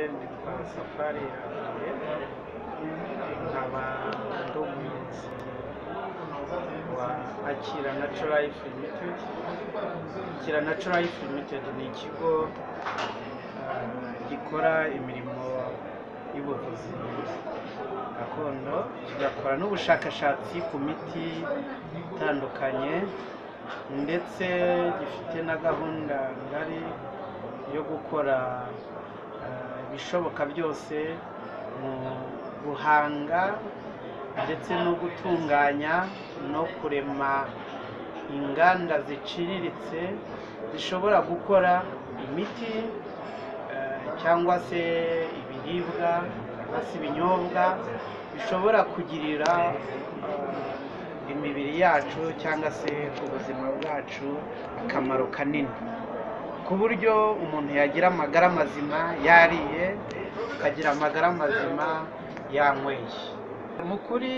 Nitwa Safari Janvier nkaba ndi umuyobozi wa Akira Natural Life Limited. Akira Natural Life Limited ni ikigo ah, gikora imirimo y'ubuvuzi gakondo kigakora n'ubushakashatsi ku miti itandukanye ndetse gifite na gahunda ngari yo gukora eh, ibishoboka byose mu guhanga ndetse no gutunganya no kurema inganda ziciriritse zishobora gukora imiti eh, cyangwa se ibiribwa cyangwa se ibinyobwa bishobora kugirira eh, imibiri yacu cyangwa se ubuzima bwacu akamaro kanini ku buryo umuntu yagira amagara mazima yariye akagira amagara mazima yanyweye mu kuri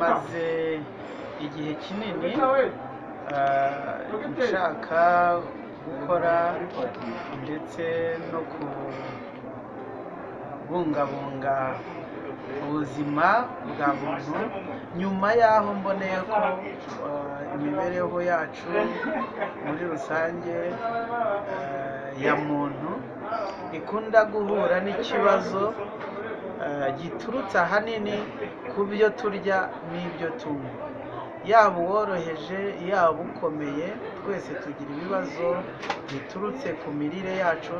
maze igihe kinini ah, nshaka gukora ndetse no kubungabunga ubuzima bwa muntu nyuma y'aho mboneye ko ah, imibereho yacu muri rusange ah, ya muntu ikunda guhura n'ikibazo ah, giturutse ahanini ku byo turya n'ibyo tunywa yaba uworoheje yaba ukomeye twese tugira ibibazo biturutse ku mirire yacu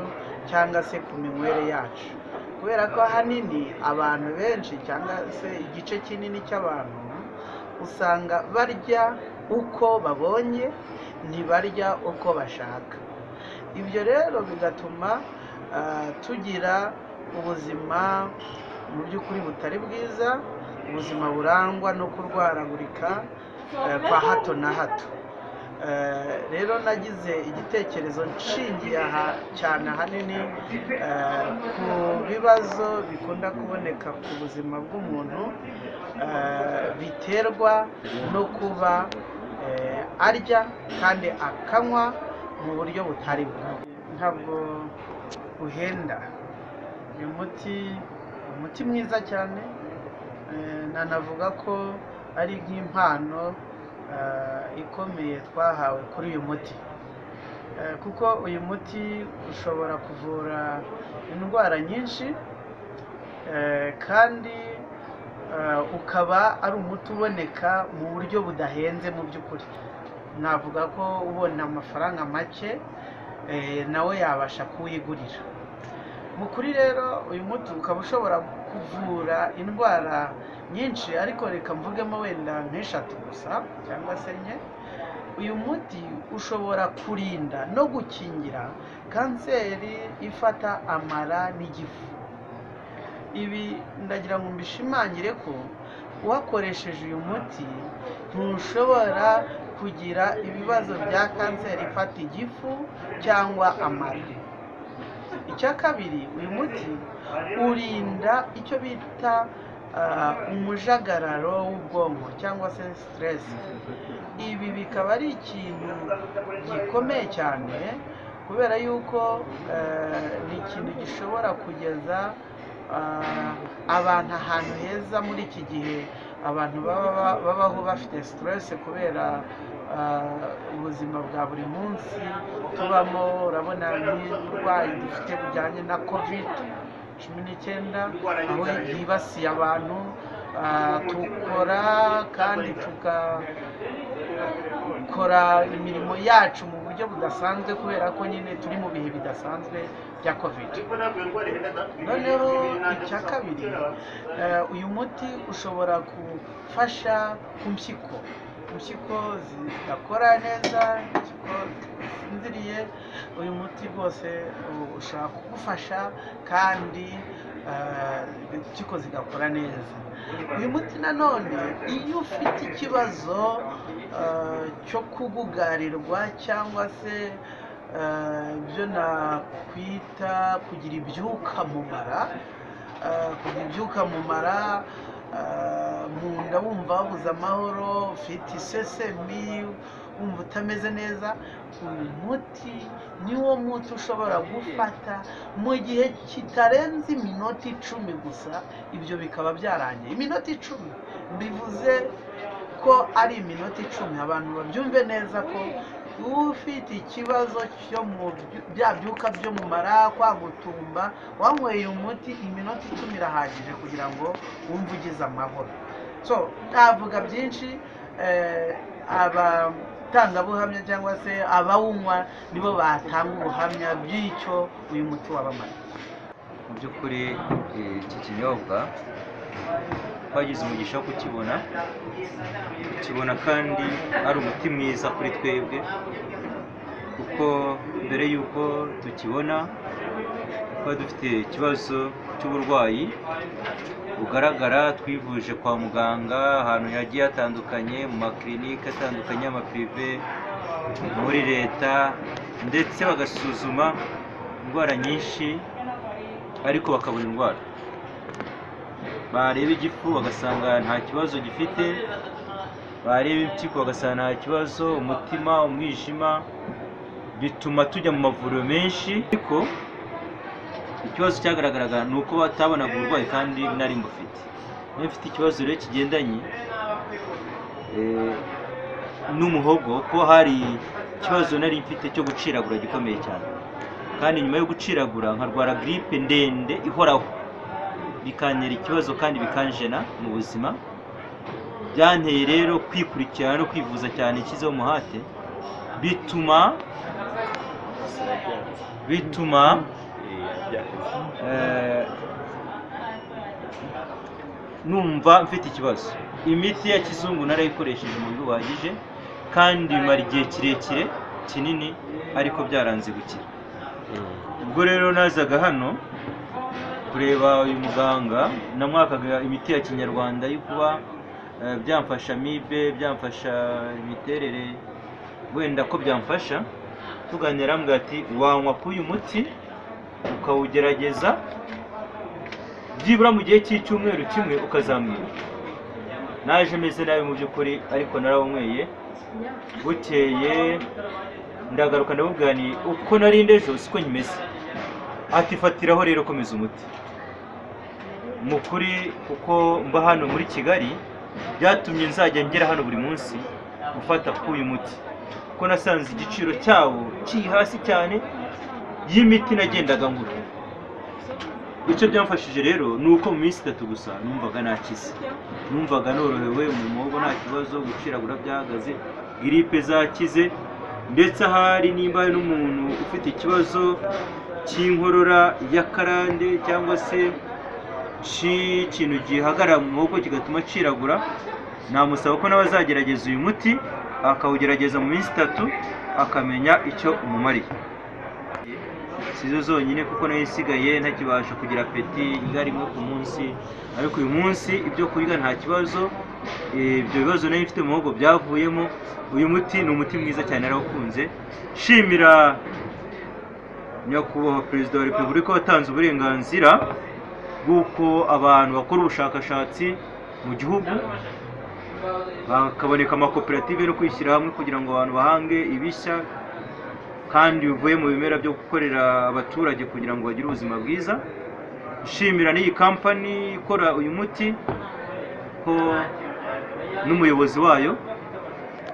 cyangwa se ku minywere yacu kubera ko ahanini abantu benshi cyangwa se igice kinini cy'abantu usanga barya uko babonye ntibarya uko bashaka ibyo rero bigatuma ah, tugira ubuzima mu by'ukuri butari bwiza ubuzima burangwa no kurwaragurika eh, kwa hato na hato Eh, rero nagize igitekerezo nshingiye aha cyane ahanini eh, ku bibazo bikunda kuboneka ku buzima bw'umuntu eh, biterwa no kuba eh, arya kandi akanywa mu buryo butari bumwe ntabwo buhenda ni umuti umuti mwiza cyane Eh, nanavuga ko ari nk'impano eh, ikomeye twahawe kuri uyu muti Eh, kuko uyu muti ushobora kuvura indwara nyinshi eh, kandi eh, ukaba ari umuti uboneka mu buryo budahenze mu by'ukuri navuga ko ubona amafaranga make eh, nawe yabasha kuwigurira mu kuri rero uyu muti ukaba ushobora kuvura indwara nyinshi ariko reka mvugemo wenda nk'eshatu gusa cyangwa se enye uyu muti ushobora kurinda no gukingira kanseri ifata amara n'igifu ibi ndagira ngo mbishimangire ko uwakoresheje uyu muti ntushobora kugira ibibazo bya kanseri ifata igifu cyangwa amara icya kabiri uyu muti urinda icyo bita ah, umujagararo w'ubwonko cyangwa se siteresi ibi bikaba ari ikintu gikomeye cyane kubera yuko eh, ni ikintu gishobora kugeza ah, abantu ahantu heza muri iki gihe abantu baba ba- babaho bafite siteresi kubera ah, ubuzima bwa buri munsi tubamo urabona nk'uburwayi dufite bujyanye na kovide cumi n'icyenda aho yibasiye abantu ah, tukora kandi tugakora imirimo yacu mu buryo budasanzwe kubera ko nyine turi mu bihe bidasanzwe bya kovide noneho icya kabiri eh, uyu muti ushobora gufasha ku mpyiko impyiko zidakora neza impyiko zisinziriye uyu muti rwose u- ushobora kugufasha kandi eh, impyiko zigakora neza uyu muti nanone iyo ufite ikibazo eh, cyo kugugarirwa cyangwa se eh, ibyo nakwita kugira ibyuka mu mara eh, kugira ibyuka mu mara eh, mu nda wumva wabuze amahoro ufite isesemi wumva utameze neza uyu muti niwo muti ushobora gufata mu gihe kitarenze iminota icumi gusa ibyo bikaba byarangiye iminota icumi bivuze ko ari iminota icumi abantu babyumve neza ko ufite ikibazo cyo mu byu- bya byuka byo mu mara kwa gutumba wanyweye umuti iminota icumi irahagije kugira ngo wumve ugize amahoro so ntavuga byinshi eh, abatangabuhamya cyangwa se abawunywa nibo batanga ubuhamya bw'icyo uyu muti wabamara mu by'ukuri eh, iki kinyobwa twagize umugisha wo kukibona tukibona kandi ari umuti mwiza kuri twebwe kuko mbere y'uko tukibona twari dufite ikibazo cy'uburwayi bugaragara twivuje kwa muganga ahantu hagiye hatandukanye mu makirinike atandukanye y'amapirive muri leta ndetse bagasuzuma indwara nyinshi ariko bakabura indwara bareba igifu bagasanga nta kibazo gifite bareba impyiko bagasanga nta kibazo umutima umwijima bituma tujya mu mavuriro menshi ariko ikibazo cyagaragaraga ni uko batabonaga uburwayi kandi nari mbufite niba mfite ikibazo rero kigendanye eh, n'umuhogo ko hari ikibazo nari mfite cyo guciragura gikomeye cyane kandi nyuma yo guciragura nkarwara giripe ndende ihoraho bikantera ikibazo kandi bikanjena mu buzima byanteye rero kwikurikirana no kwivuza cyane ishyizeho umuhate bituma bituma eh, numva mfite ikibazo imiti ya kizungu narayikoresheje mu buryo buhagije kandi bimara igihe kirekire kinini ariko byaranze gukira ubwo rero nazaga hano kureba uyu muganga namwakaga imiti ya kinyarwanda yo kuba eh, byamfasha amibe byamfasha imiterere wenda ko byamfasha tuganira arambwira ati wanywa ku uyu muti ukawugerageza byibura mu gihe cy'icyumweru kimwe ukazamwira naje meze nabi mu by'ukuri ariko narawunyweye bukeye ndagaruka ndamubwira nti uko nari ndejo siko nyimeze ati fatiraho rero komeza umuti mu kuri kuko mba hano muri kigali byatumye nzajya ngera hano buri munsi gufata k'uyu muti kuko nasanze igiciro cyawo kiri hasi cyane y'imiti nagendaga ngura icyo byamfashije rero ni uko mu minsi itatu gusa numvaga nakize numvaga norohewe mu muhogo nta kibazo guciragura byahagaze giripe zakize ndetse ahari nimba hari n'umuntu ufite ikibazo cy'inkorora y'akarande cyangwa se cy'ikintu gihagarara mu muhogo kigatuma aciragura namusaba ko nawe azagerageza uyu muti akawugerageza mu minsi itatu akamenya icyo umumariye sizo zonyine kuko nayo isigaye ntakibasha kugira apeti indya rimwe ku munsi ariko uyu munsi ibyo kurya nta kibazo eh, ibyo bibazo nari mfite mu muhogo byavuyemo uyu muti ni umuti mwiza cyane narawukunze shimira nyakubahwa perezida wa repubulika watanze uburenganzira bw'uko abantu bakora ubushakashatsi mu gihugu hakaboneka amakoperative no kwishyira hamwe kugira ngo abantu bahange ibishya kandi bivuye mu bimera byo gukorera abaturage kugira ngo bagire ubuzima bwiza nshimira n'iyi kampani ikora uyu muti ko n'umuyobozi wayo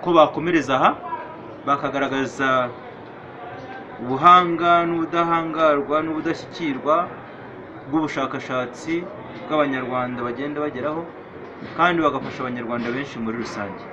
ko bakomereza aha bakagaragaza ubuhanga n'ubudahangarwa n'ubudashyikirwa bw'ubushakashatsi bw'abanyarwanda bagenda bageraho kandi bagafasha abanyarwanda benshi muri rusange